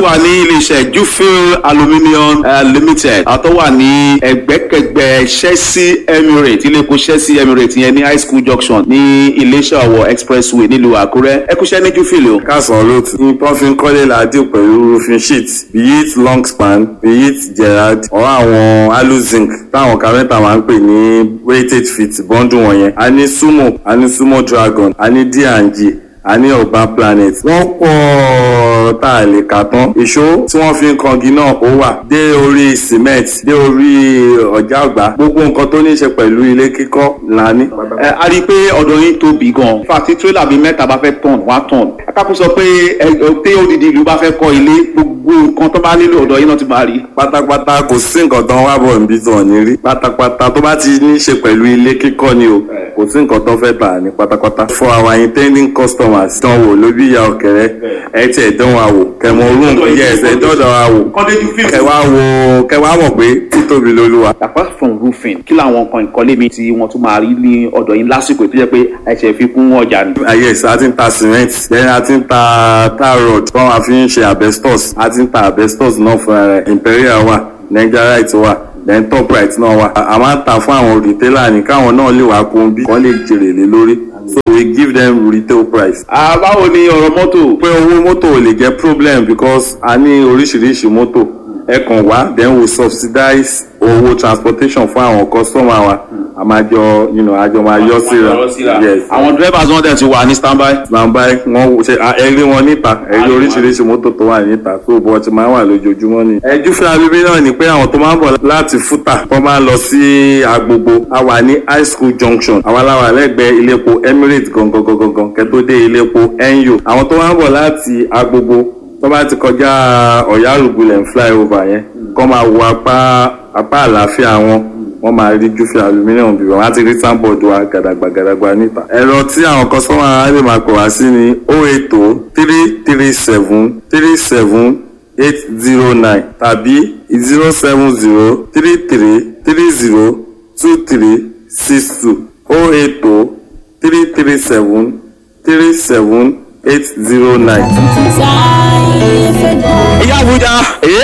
wà ní iléeṣẹ́ jufil aluminium uh, limited àtọ́ wà ní ẹgbẹ́kẹgbẹ́ chelsea emirates iléepo chelsea emirates yẹn ní high school junction ní iléeṣẹ́ ọ̀wọ̀ expressway nílùú àkúrẹ́ ẹ kúṣẹ́ ní jufil o. kásán lóòtù ní pọ́nfin kọ́lé làádìí pẹ̀lú roofing sheet be it long span be it gerard or àwọn aluzinc táwọn kárẹ́ntà máa ń pè ní weighted feet bọ́ńdù wọ̀nyẹn a ní sumo a ní sumo dragon a ní d&g a ní urban planet wọ́n pọ̀ tá a lè kà tán ìṣó tí wọ́n fi ń kangi náà ó wà dé orí cement dé orí ọ̀já ọ̀gbá gbogbo nǹkan tó ní í ṣe pẹ̀lú ilé kíkọ́ là ní. ẹ a rí i pé ọ̀dọ̀ yín tóbi gan-an fàtí tírélà bíi mẹ́ta bá fẹ́ tọ̀n wá tọ̀n akápò sọ pé ẹ tí odidi ìlú bá fẹ́ kọ́ ilé gbogbo nǹkan tó bá nílò ọ̀dọ̀ yín náà ti máa rí. pátápátá kò sí nǹkan tán wá bọ̀ níbi tó ní rí pátápátá tó bá ti ní í ṣe pẹ̀lú ilé kíkọ́ ni o kò sí nǹkan tán fẹ́ tà ní pátápátá. for our intending customers dán wò lóbi ìyá ọ̀kẹ́rẹ́ ẹ tiẹ̀ dán wa wò kẹmọ orun yes ẹ dọ́dọ̀ wa wò kọ́ndé jufil. kẹwàá wò kẹwàá mọ̀ pé títóbi lolúwa. apart from roofing kí làwọn nǹkan ìkọ́lé mi tí wọ́n tún máa rí ní ọ̀dọ̀ yín lásìkò tó jẹ́ pé ẹ̀ṣẹ̀ fi kún ọjà ni. Ah, yes a ti ń ta cement then a ti ń ta tar rod tí wọ́n fi ń ṣe asbestos a ti ń ta asbestos náà fúnra rẹ̀ imperial wà nigerite wà then top right náà wà a máa ń ta fún àwọn retailer ní káwọn náà lè wá kún bí wọ́n lè jèrè lé lórí so we give them retail price. Ah, báwo ni ọ̀rọ̀ mọ́tò. pé owó mọ́tò ò lè jẹ́ problem because a ní oríṣiríṣi mọ́tò ẹ kàn wá then we subsidize owó transportation fún àwọn customer wa a máa jọ you know, a jọ máa yọ síra yes àwọn drivers wọn dẹ̀ ti wà ní standby. nàmbá wọn ṣe ẹrí wọn níta ẹrí oríṣiríṣi mọ́tò tó wà níta tó bọ́ ti máa wà lójoojúmọ́ ni. ẹjú fún abíbí náà ni pé àwọn tó máa ń bọ̀ láti fúta wọ́n máa ń lọ sí agbogbo a wà ní high school junction àwa la wà lẹ́gbẹ̀ẹ́ iléepo emirates gangan gangan gangan kẹ́tó dé iléepo enyo àwọn tó máa ń bọ̀ láti agbogbo tó bá ti kọjá ọ̀yá rògbòlẹ̀ flyover yẹn kọ́ máa wo apá apá àlàáfíà wọn wọ́n máa rí júfẹ́ aluminium bíbọ̀ wọ́n á ti rí sáńbọ̀dù wa gàdàgbà gàdàgbà níta. ẹ̀rọ tí àwọn kọ́sọ́mà á lè máa pè wá sí ni o eight o three three seven three seven eight zero nine tàbí zero seven zero three three three zero two three six two o eight o three three seven three seven eight zero nine. ìyá àbújá.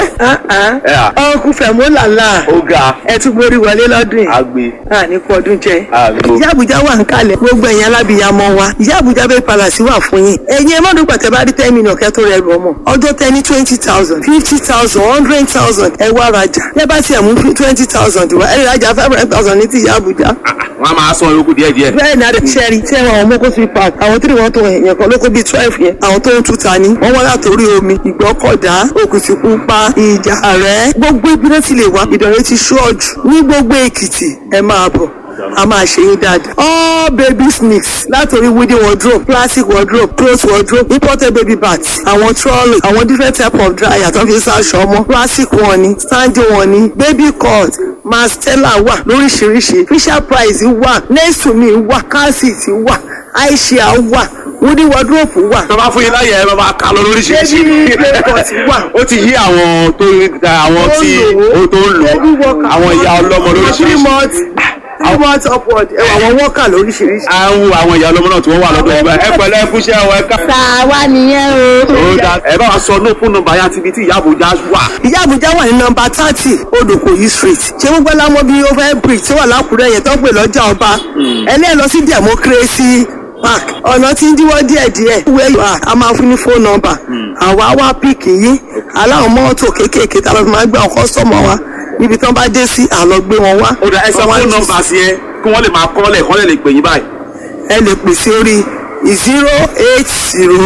ọkùn fẹ̀mú làlá ó ga ẹ tún borí wọlé lọ́dún yìí agbe à ní pọ́dún jẹ. agbo. ìyá àbújá wà ń kalẹ̀ gbogbo ẹ̀yin alábìyamọ wa ìyá àbújá bẹ́ẹ̀ palàsí wà fún yín ẹ̀yin ẹ má dùn pàtẹ́ bá rí ten million kẹ́ tó rẹ̀ rù ọmọ ọjọ́ tẹ ní twenty thousand fifty thousand hundred thousand ẹ wá rajà ẹ bá tiẹ̀ mú twenty thousand wá ẹ rajà five hundred thousand ní ti ìyá àbújá. wọn a máa sọ yòókù díẹ̀ díẹ̀. bẹ́ẹ̀ ni adé sẹ́rí tí ẹ̀wọ̀n àwọn mọ́kó sí park àwọn tí wọ́n tó yẹn kan lóko bíi twelve yẹn àwọn tó ń tuta ni wọ́n wọ́n látòrí omi ìgbọ́kọ̀dá òkìtìpupa ìjà rẹ̀ gbogbo ibi náà ti lè wá ìdọ̀rẹ́ ti ṣọ́ọ̀jù ní gbogbo èkìtì ẹ máa bọ̀ a máa ṣe yín dáadáa. all baby sneaks látòrí wooden wardrobe plastic wardrobe cloth wardrobe imported baby bags àwọn trolley àwọn different type of dryer tó fi ń ṣaṣọ ọmọ plastic wọn ni standing wọn ni baby cut mastella wà lóríṣiríṣi fisher price wà nesumi wà calcit wà aisha wà wooden wardrobe wà tó bá fún yín láyè ẹ bá máa kà lọ lóríṣiríṣi. Baby playpot wà. ó ti yí àwọn tó àwọn tí ó tó ń lò Baby worker. àwọn ìyá ọlọ́mọ three lóríṣiríṣi. months three months upward ẹ wà àwọn worker lóríṣiríṣi. à ń wo àwọn ìyá ọlọ́mọ náà tí wọ́n wà lọ́dọ̀ ìgbà ẹ pẹ̀lẹ́ fúnṣẹ́ ọ ẹ ká. tàwa nìyẹn o. ó dá ẹ bá wa sọ ní fún nọ́mbà yá tibí tí ìyá àbújá wà. ìyá àbújá wà ní nọmba thirty odòkòyí street ṣé gbogbo ẹlámọ bíi over bridge tí wà lákùrẹ́ yẹn tó ń pè lọ́jà ọba ẹlẹ́ẹ̀ lọ sí democracy park ọ̀nà tí ń díwọ́ díẹ̀díẹ̀ where you are a máa fún ní phone number àwa wá píìkì yín aláwọn mọ́tò kéékèèké tá a lọ fi máa gbé àwọn kọ́sọ́mọ̀ wa níbi tí wọ́n bá dé sí àlọ́ gbé wọn wá. ó dá ẹ sọ Wọ́n wá fún jí- nọ́mbà sí ẹ kí wọ́n lè máa kọ́lẹ̀ kọ́lẹ̀ lè pè yín báyìí. ẹ lè pè sí orí zero eight zero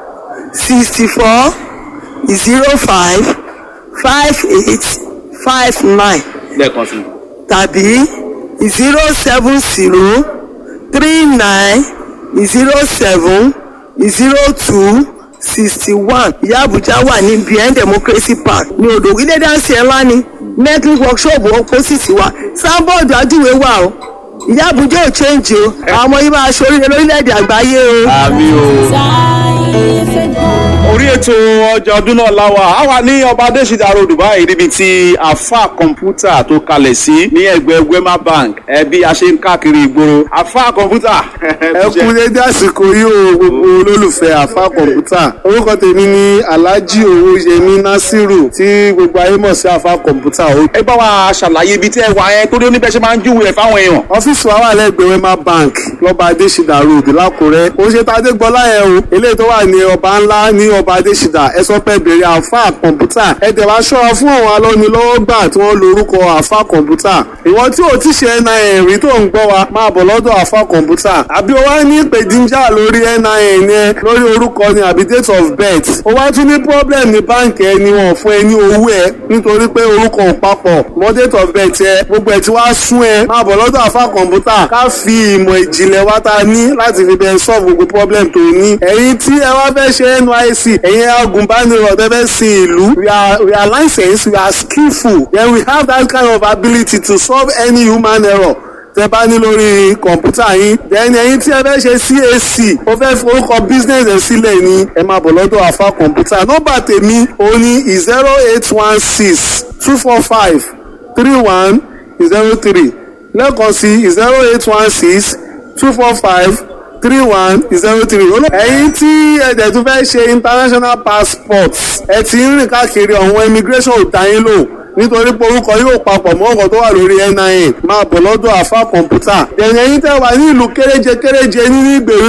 sixty four zero five five eight five nine lẹ́ẹ̀kan sí i. tàbí zero seven zero three nine zero seven zero two sixty one ìyá àbújá wà ní behind democracy park ní odò ilé dáńsì ẹ̀ ńlá ni metal workshop opposite wa sábọ̀dù ajúwe wà o ìyá àbújá ò change o àwọn ọmọ yìí máa ṣoríire lórílẹ̀‐èdè àgbáyé o. àmì o. orí ètò ọjà ọdún náà láwà á wà ní ọba adésìdá road báyìí níbi tí àfa kọ̀ǹpútà tó kalẹ̀ sí ní ẹgbẹ́ wema bank ẹbí a ṣe ń káàkiri ìgboro àfa kọ̀ǹpútà. ẹ kú dédé àsìkò yìí o gbogbo olólùfẹ́ àfa kọ̀ǹpútà orúkọ tèmi ni alhaji owóyẹmí nasiru tí gbogbo ayé mọ̀ sí àfa kọ̀ǹpútà o. ẹ bá wa ṣàlàyé ibi tí ẹ wà yẹn torí oníbẹ̀ ṣe máa ń júwèé ẹ̀ fáwọn èèyàn. ọ́fíìsì wa wà lẹ́gbẹ̀ẹ́ wema bank lọ́ba adésìdá road lákùrẹ́ ó ṣe tá a dé gbọ́lá yẹn o eléyìí tó wà ní ọba ńlá ní ọba adésìdá ẹ sọ pé bèrè àfa kọ̀ǹpútà ẹ tẹ̀ wá ṣọ́ra fún àwọn alọ́nilọ́wọ́gbà tí wọ́n lorúkọ àfa kọ̀ǹpútà ìwọ tí ò ti ṣe nin rí tó ń gbọ́ wa máa bọ̀ lọ́dọ̀ àfa kọ̀ǹpútà àbí o wá ní ìpèdíjà lórí nin yẹn lórí orúkọ ni àbí date of birth o wá tún ní problem ní báǹkì ẹni wọn fún ẹ ní owó ẹ nítorí pé orúkọ ò papọ̀ mọ́ date of birth ẹ gbogbo ẹ ti wá sún ẹ máa bọ̀ lọ́dọ̀ àfa kọ̀ǹpútà ká fi ìmọ̀ ìjìnlẹ̀ wa ta ní láti fi bẹ́ẹ̀ solve gbogbo problem tó ní ẹ̀yin tí ẹ wá fẹ́ ṣe nysc ẹ̀yin agùnbánirọ̀ tẹ́ fẹ́ sin ìlú we are we are licensed we are skillful then we have that kind of ability to solve any human error tẹ bá ní lórí kọ̀ǹpútà yín then ẹ̀yin tí ẹ fẹ́ ṣe cac ó fẹ́ forúkọ business ẹ̀ sílẹ̀ ni ẹ máa bọ̀ lọ́dọ̀ àfa kọ̀ǹpútà nọ́mbà tèmi ó ní zero eight one six two four five three one zero three lẹ́ẹ̀kan sí zero eight one six two four five three one zero three. ẹ̀yin tí ẹ̀dẹ̀ tún fẹ́ ṣe international passport ẹ ti ń rìn káàkiri ọ̀hún immigration ò dá yín lò nítorí pé orúkọ yóò papọ̀ mọ́ ọkọ̀ tó wà lórí nin máa bọ̀ lọ́dọ̀ àfa kọ̀ǹpútà. ẹ̀yìn ẹ̀yin tẹ́ wà ní ìlú kéréje kéréje nínú ìgbèríko